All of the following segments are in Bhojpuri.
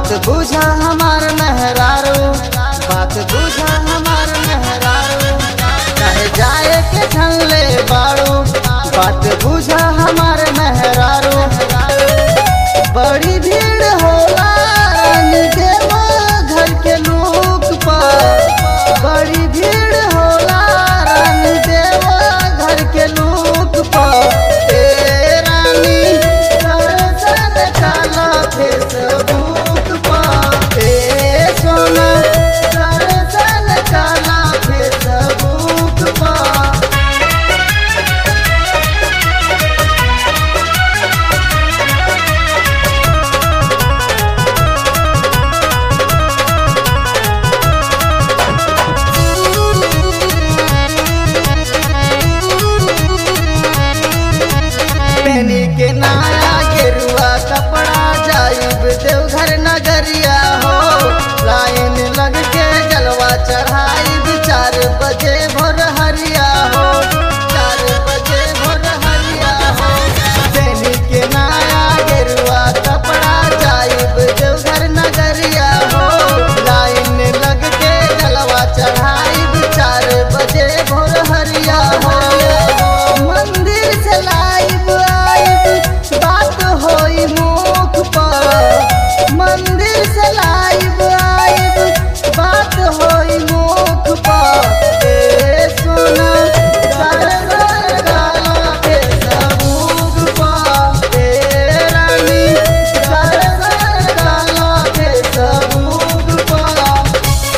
बात बुझा हमार मेहरारू बात बुझा हमार मेहरारू कहे जाए के ठनले बाड़ू बात बुझा हमार मेहरारू बड़ी भीड़ होला रानी देवा घर के लोग पर बड़ी भीड़ होला रानी देवा घर के लोग पर ए रानी दर्शन काला फेसबुक पर ए सोना दर्शन काला फेसबुक पर पेनी के नया गेरुआ कपड़ा जाइब देवघर नगरिया हो लाइन लग के जलवा चढ़ाई चार बजे भोर हरिया हो चार बजे भोर हरिया हो पेनी के नया गेरुआ कपड़ा जाइब देवघर नगरिया हो लाइन लग के जलवा चढ़ाई चार बजे भोर हरिया हो मंदिर से लाइव आइब बात होई मुख पर मंदिर से लाइव आइब बात होई मुख पर ए सोना दरबार गाला के सबूक पर ए रानी दरबार गाला के सबूक पर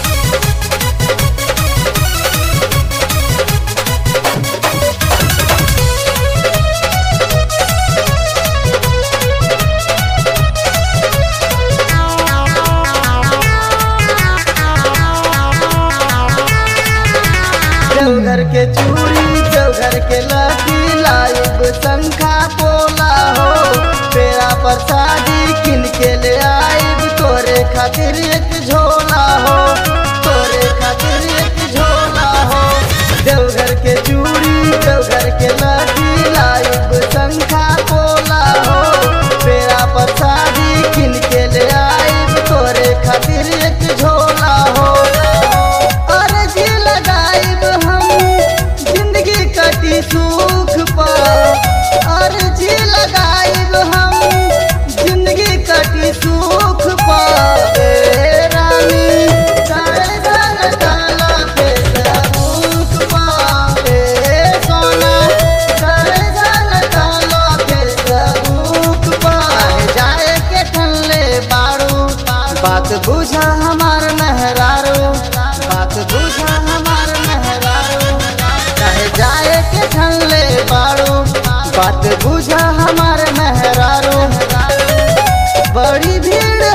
देवघर के चूड़ी देवघर के लकी लाइब शंखा पोला हो पेड़ा प्रसादी किन के ले आइब तोरे खातिर एक झोला हो तोरे खातिर एक झोला हो देवघर के चूड़ी देवघर के लकी लाइब शंखा पोला हो पेड़ा प्रसादी किन के ले आइब तोरे खातिर एक झोला हो अर्जी लगाइब हम जिंदगी कटी सुख पर अर्जी लगाइब हम जिंदगी कटी सुख पर ए रानी दर्शन काला के सबूक पर ए सोना दर्शन काला के सबूक पर जाए के ठनले बाड़ू बात बुझा हमार मेहरारू बात बुझा हमार मेहरारू कहे जाए के ठनले बाड़ू बात बुझा हमार मेहरारू बड़ी भीड़